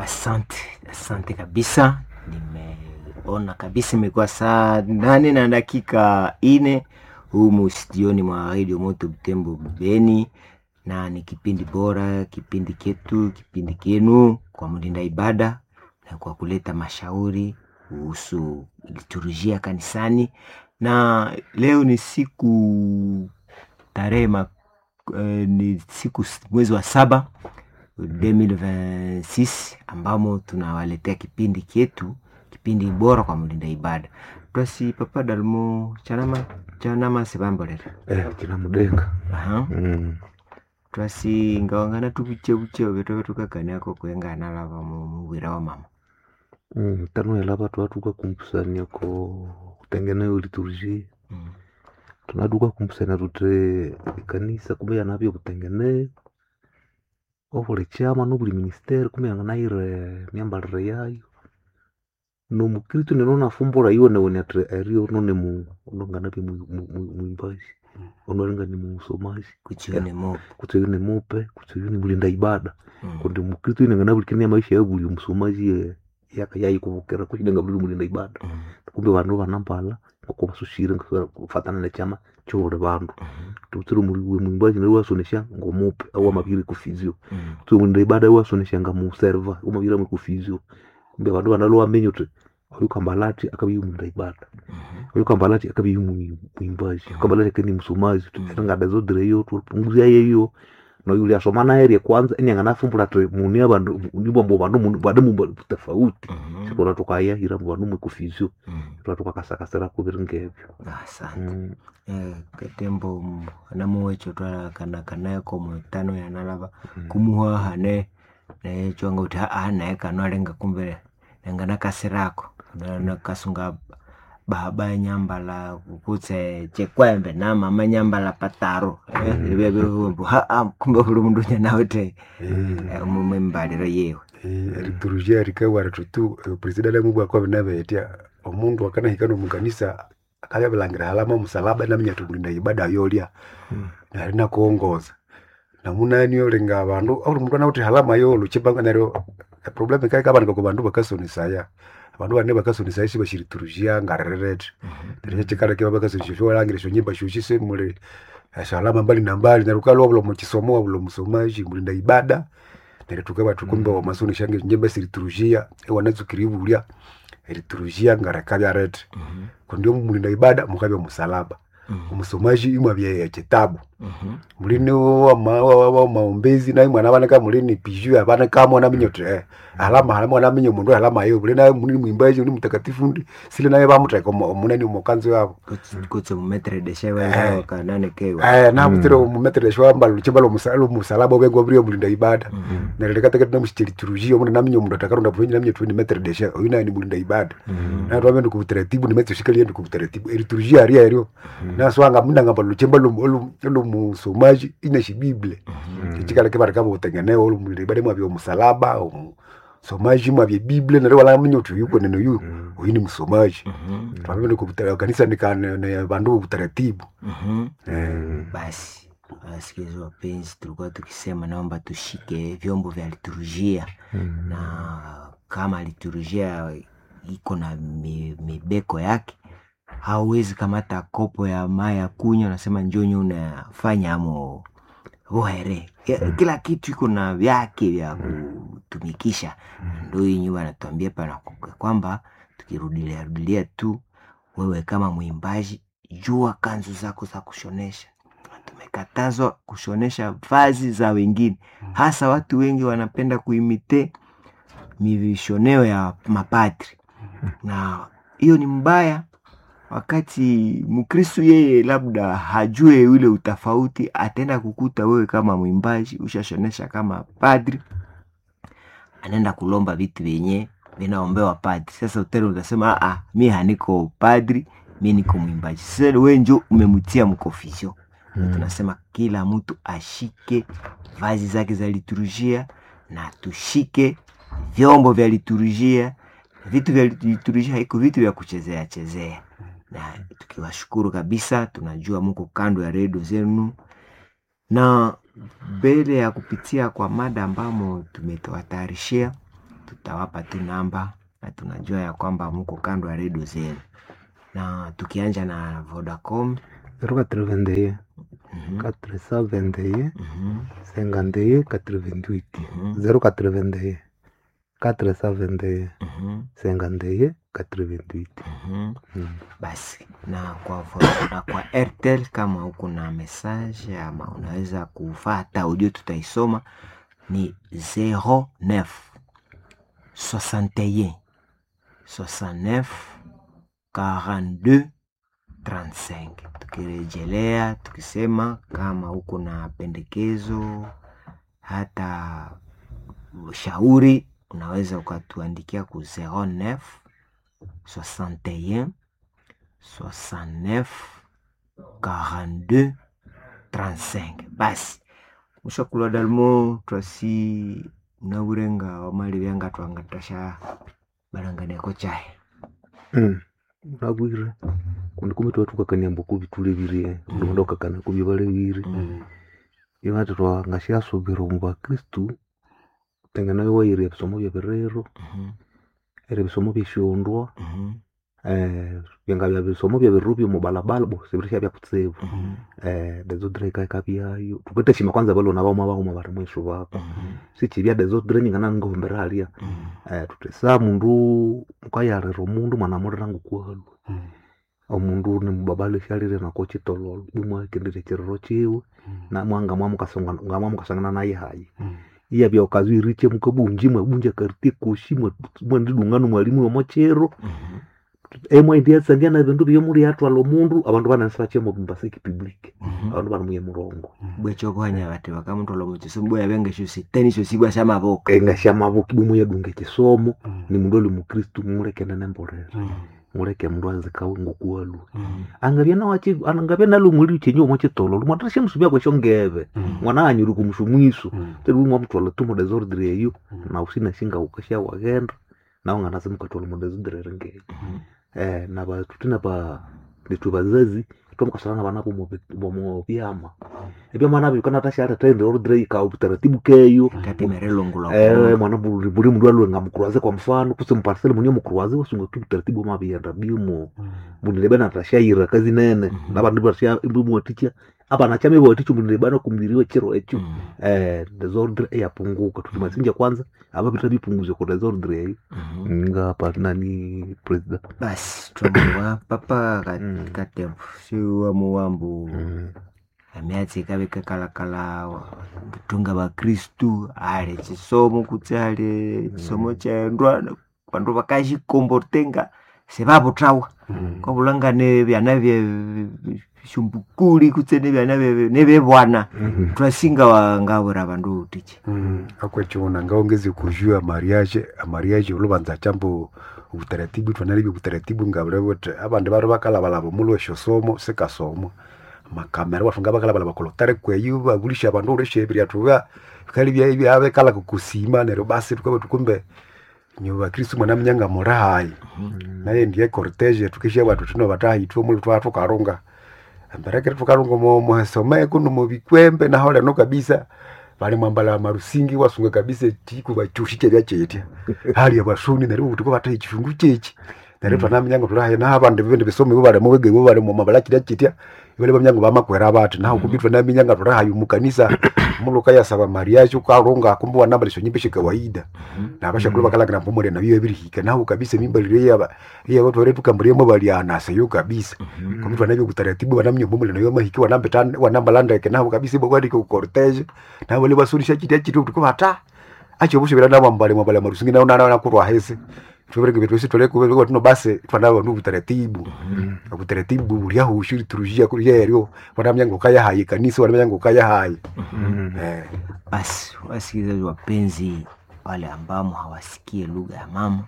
Asante, asante kabisa. Nimeona kabisa imekuwa saa nane na dakika ine humu studioni mwa Radio Moto Butembo Beni, na ni kipindi bora, kipindi ketu, kipindi kenu kwa mlinda ibada na kwa kuleta mashauri kuhusu liturujia kanisani, na leo ni siku tarehe ma- eh, ni siku s- mwezi wa saba 2026 ambamo tunawaletea kipindi kyetu kipindi bora kwa mlinda ibada twasi papa dalmo chanama chanama sebambolera Eh, kina mudenga aha mm. twasi ngawangana tubuchebuche vetove tukakaniako kuengana lava mu- mubwira wa mama mm. tanuela vatu vatuka kumpusania ko kutengeneyo liturujia mm. tunaduka kumpusania tute kanisa kumbe yanavyo kutengeneyo ovule chama novuli ministeri kumbe yanganaire myambalire yayo nomukristu neno nafumbula iwe newe atre erio none mu nonganavye mwimbaji onolinga ni musomaji kuchione mo kutseyo ni mupe kutseyo ni mulinda ibada mm. kundi mukristu inengana bulikenia maisha ya buli musomaji ye- yaka yayikuvukira kuchilenga buli mulinda ibada mm. kumbe bandu banambala ngokubasushire kufatana nechama chobuli bandu Mhm. tutsiri muliwe mwimbaji nari wasonesha ngomupe au amabiri kufizio mm. tsi mulinda ibada wasonesha nga muserva umabiri amwe kufizio kumbe bandu banalo wamenye uti oyu kambalati akabi mulinda ibada Mhm. oyu kambalati akabi mwimbaji kambalati akani musomaji Mm. ngada zodireyo tupunguzia yeyo noyu uliasoma naye rye kwanza inyanganafumbula ati muni abandu nibombo bandu muni- bade mumba tofauti Mhm. sikona tukayahira mu bandu mwekufizio Mm. twa tukakasakasira kubiri ngebyo asante Mm, Eh, katembo namuwecho twalakanakanaeko mwetano yanalava mm. kumuhaha ne naye chwanga uti aa naye kano alenga kumbe nenga nakasirako Na- nakasunga baba nyambala kutse chekwembe na mama nyambala pataro Mm. vevevumbu haa kumbe vuli mundu nyanawe te Eh, mumembaliro yewe eh, liturujia rikawara tutu eh, presidenti amubwa kwa binabetia omundu akanahikana omukanisa akayabilangira halama musalaba naminya tumulinda ibada yolya Mm. nari nakuongoza namunani olinga abandu auli mundu anauti halama yolo chibanga neryo eproblemu ikaikabanika ku bandu bakasonisaya abandu bane bakasonisaya sibashiriturujia ngarerete neryo chikala kiba bakasonisya showalangira esyo nyimba syoshi simuli esyo halama mbali na mbali neryo ukalwa bulo mukisomo wabulo musomaji mulinda ibada neryo tukaba tukumbe wamasonisya nyimba siriturujia ewanazukiri ibulya eriturujia ngarekabya kundi omulinda ibada mukabya musalaba omusomaji imwabya ekitabu mulini wama- wa- wa- maombezi naye mwana abaneka mulini piju abanekamo naminya oti eh, alama alama naminya omundu alama yo buli naye mulini mwimbaji uli mutakatifu ndi sile naye bamuteka omu- omunani omukanzi wabo kutse mumetredeshe Eh. wendawo kananekewa eh nabutire omumetredesha wambala luchimba lwomusalaba obwenga obuli omulinda ibada neryo likatekati namusicheliturujia omundu naminya omundu atakaronda bulungi naminya tuweni metredesha oyu naye ni mulinda ibada Mm. naye twambe ndikubutaratibu nimetsoshikalie ndikubutaratibu eriturujia aria eryo naswanga mundangamba luchimba lwomusomaji inashibibile ichikaleke barikaba utengeneo olumulinda ibada mwabya omusalaba omusomaji mwabya biblia neryo walaminya uti uyu kwenene uyu Mm. uyu ni musomaji twambe ndikubutara kanisa nikane bandu bobutaratibu Mm. basi wasikilizaji wapenzi tulikuwa tukisema naomba tushike vyombo vya liturujia Mm. na kama liturujia iko na mi- mibeko yake hauwezi kamata kopo ya mai ya kunywa nasema njonyo unafanya amo vohere Ya- kila kitu iko na vyake vya kutumikisha ndo hii nyumba anatuambia pana kwamba tukirudilia rudilia tu wewe kama mwimbaji jua kanzu zako za kushonesha tumekatazwa kushonesha vazi za wengine hasa watu wengi wanapenda kuimite mivishoneo ya mapadri na hiyo ni mbaya wakati mkristu yeye labda hajue ule utafauti ataenda kukuta wewe kama mwimbaji ushashonesha kama padri anaenda kulomba vitu vyenye vinaombewa padri sasa utele utasema "Ah, ah, mi haniko padri mi niko mwimbaji sasa we njo umemtia mkofisio Mm. tunasema kila mtu ashike vazi zake za liturujia na tushike vyombo vya liturujia vitu vya liturujia haiko vitu vya kuchezea chezea na tukiwashukuru kabisa tunajua muko kando ya redio zenu na mbele ya kupitia kwa mada ambamo tumetawatayarishia tutawapa tu namba na tunajua ya kwamba mko kando ya redio zenu, na tukianja na Vodacom 081 mhm, 421 mhm, 51 88 mhm, 081 421 mhm, 51 88 mhm. Mm. Basi na kwa Vo- na kwa Airtel kama uko na message ama unaweza kufata audio, tutaisoma ni 09 61 69 42 35. Tukirejelea tukisema kama uko na pendekezo hata ushauri, unaweza ukatuandikia ku 09 61 69 42 35 basi mushakulwa dalimo twasi naurenga wamali vyanga twanga twasha balanganiako chahe Mm. unabwire kundi kumbe tuba tukakaniamba kubi tulebirie ndonda ukakana kubi balebire imati twangashiasubira omu bakristu tengena waire ebisomo byebirero Mhm, era ebisomo byeshondwa mhm, eh, byanga bya bisomo byebiriro byomubalabala bo sibirisha byakutsibu mhm, eh, dezodre ikaika byayo tuketeshima kwanza balona bauma bauma bari mwisho bako mhm, sichibya dezodre nyingana ngohombera halia mhm, eh, tutesa mundu mukayarira omundu mwanamulira ngukwalu omundu nimubabala shalire nako chitololo bumwakendire chiriro chiwe na mwanga mwamukasangana naye hayi iya byokazwiriche mukabunji mwabunja karite koshi mwandidungano mwalimu womochero mhm. emwaindiatsandia na bindu byomuli atwala omundu abandu banasibachemo bumbasiki public Mhm. abandu banamuye murongo bwechokohanya bati bakamutola muchisomo bwa yabenga shosi teni shosi bwa shamaboko engasha mabuki bumuyadunga ekisomo ni mundu oli mukristu mulekene nembolera muleke mundu azikawe ngokuwalu angabya nawachi angabya nalo muli chenye omwe chitolo lumwatashe musubya kwesho ngebe mwana anyuri kumushu mwisu teri mwamutwala tu mudesordre eyo na usina shinga ukasha wagenda nawe nganazi mukatwala mudesordre ngeyo eh naba tutina ba nitu bazazi tomukasana bana bomo bomo byama ebyama nabyo kana tashara tende ordre ka utaratibu keyo katemerelongula eh mwana buli buli mundu alwe ngamukruaze kwa mfano kuse muparcel munye mukruaze wasunga tu utaratibu mabiyenda bimo munilebe natashaira kazi nene Mhm. nabandu basha imbumoticha abana chame boticho munilebe na kumbiriwe chiro echo eh desordre eyapunguka tutimasinja kwanza abapita bipunguze kwa desordre eyo nga nani president basi twamuwa papa Mm. katembo siwa muwambu mm. amyatsi kabe kakalakala tunga bakristu ale chisomo kutsi ale chisomo chaendwa vandu vakashikombortenga sevavutawa kwavulangane vyana vye shumbukuli kutse nevyana vye- nevevwana Mhm. twasinga wangavura vandu tichi akwechona ngaongezi kujua mariage amariage ulubanza chambo utaratibu twanalibye utaratibu ngabulebote abandu bari bakalabalaba mulo eshosomo sikasomo makamera bafunga bakalabalaba kolotare kweyu bagulisha abandu uleshebiria tuba kali bya ibya abekala kukusima nero basi tukabe tukumbe nyoba kristu mwana mnyanga morahayi naye ndiye cortege tukishia batu tino batahi tuo mulu twa tukarunga mberekere tukarunga mo mohesome kuno mubikwembe naho leno kabisa bali mwambala marusingi wasunga kabisa tiku bachushike byachetya hali ya basuni nari butuko batahi chifungu chechi nari twana mnyango turahe na abandi bende bisome bo bale mubege bo bale mu mabala kida chitya ibale bamnyango bamakwera abatu naho kubitwa na minyanga turaha yu mukanisa muluka ya saba mariage ukarunga kumbu wanamba lisho nyimbe kawaida nabasha kuba bakalagana mpumure na biyo birihika naho kabisa mimba lile yaba iya watu wale tukamburiyemo balianasa yo kabisa kumtu anavyo kutaratibu wanamnyo mpumure nayo mahiki wanambe tan wanamba landa ke naho kabisa bo kwadi ku cortege na wale basurisha chiti chitu tuko hata acho bushe bila nabo mbale mbale marusingi naona naona kurwa hese tubere kibetu sisi tole kubere tuno base twanabo nu kutaratibu kutaratibu bulia hushiri turujia kulia yero wanamnyango kaya hayi kanisa wanamnyango kaya hayi Mhm. eh basi wasikilizaji wapenzi wale ambamo hawasikie lugha ya mama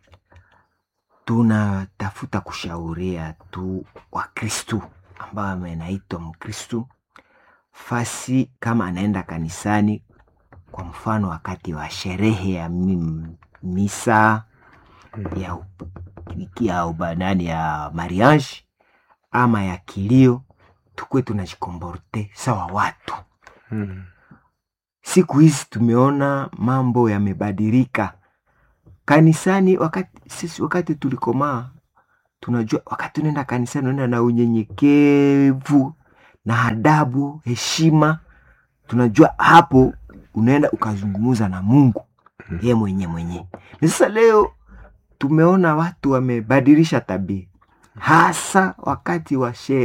tunatafuta kushauria tu wakristu ambao amenaitwa mkristu fasi kama anaenda kanisani kwa mfano wakati wa sherehe ya mi- misa ya, u- ya ubanani ya mariage ama ya kilio tukwe tunajikomborte sawa watu Mhm. siku hizi tumeona mambo yamebadilika kanisani wakati sisi wakati tulikomaa tunajua wakati unaenda kanisani unaenda na unyenyekevu na adabu heshima tunajua hapo unaenda ukazungumuza na mungu ye mwenye mwenye ni sasa leo tumeona watu wamebadilisha tabia hasa wakati wa sherehe